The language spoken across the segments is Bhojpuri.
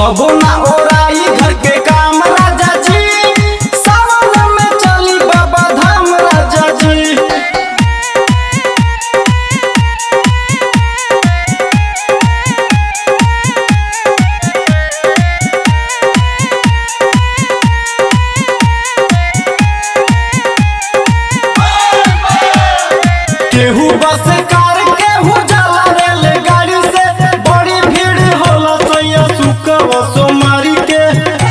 कबो ना ओराई घर के काम राजा जी सावन में चली बाबा धाम राजा जी केहू बस कार केहू जाला रेलगाड़ी से बड़ी भीड़ होला सैया सुकव सोमारी के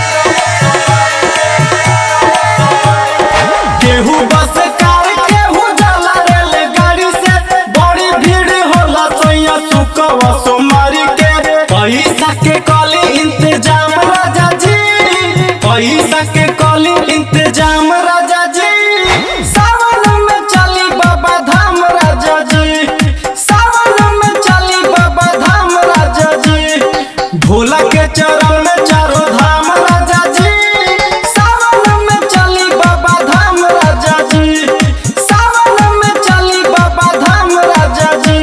केहू बस कार केहू जाला रेलगाड़ी से बड़ी भीड़ होला सैया सुकव सोमारी के पैसा के कली इंतजाम राजा जी पैसा के कली इंतजाम राजा जी सावन में चली बाबा धाम राजा जी सावन में चली बाबा धाम राजा जी भोला के चरण में चारों धाम राजा जी सावन में चली बाबा धाम राजा जी सावन में चली बाबा धाम राजा जी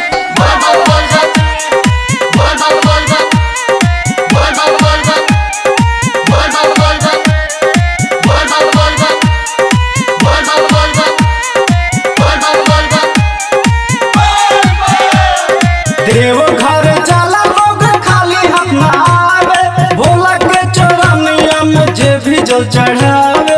देव घर जाला लोग खाली हाथ ना आवे भोला के चरनिया में जे भी जल चढ़ावे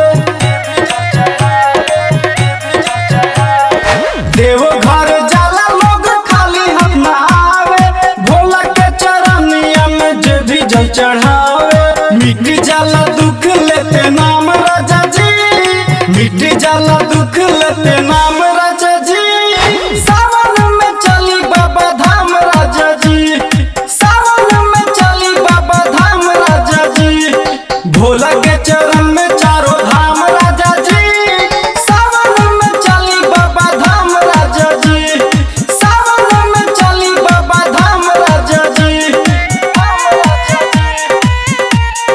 देव घर जाला लोग खाली हाथ ना आवे भोला के चरनिया में जे भी जल चढ़ावे मिट जाला दुख लेते नाम राजा जी मिट जाला दुख लेते नाम राजा जी सावन में चली बाबा धाम राजा जी सावन में चली बाबा धाम राजा जी भोला के चरण में चारों धाम राजा जी सावन में चली बाबा धाम राजा जी सावन में चली बाबा धाम राजा जी धाम राजा जी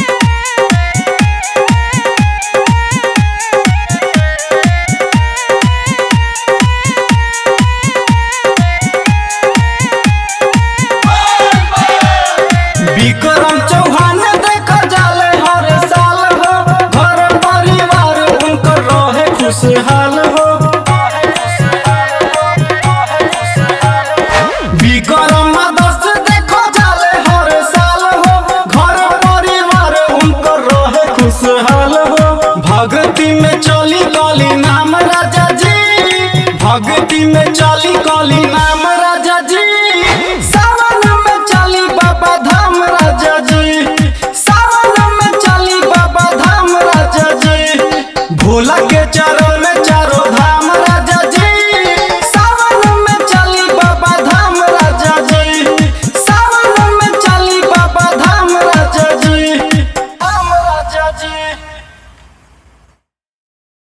विक्रम चौहान देख जाले हर साल हो घर परिवार उनकर रहे खुशहाल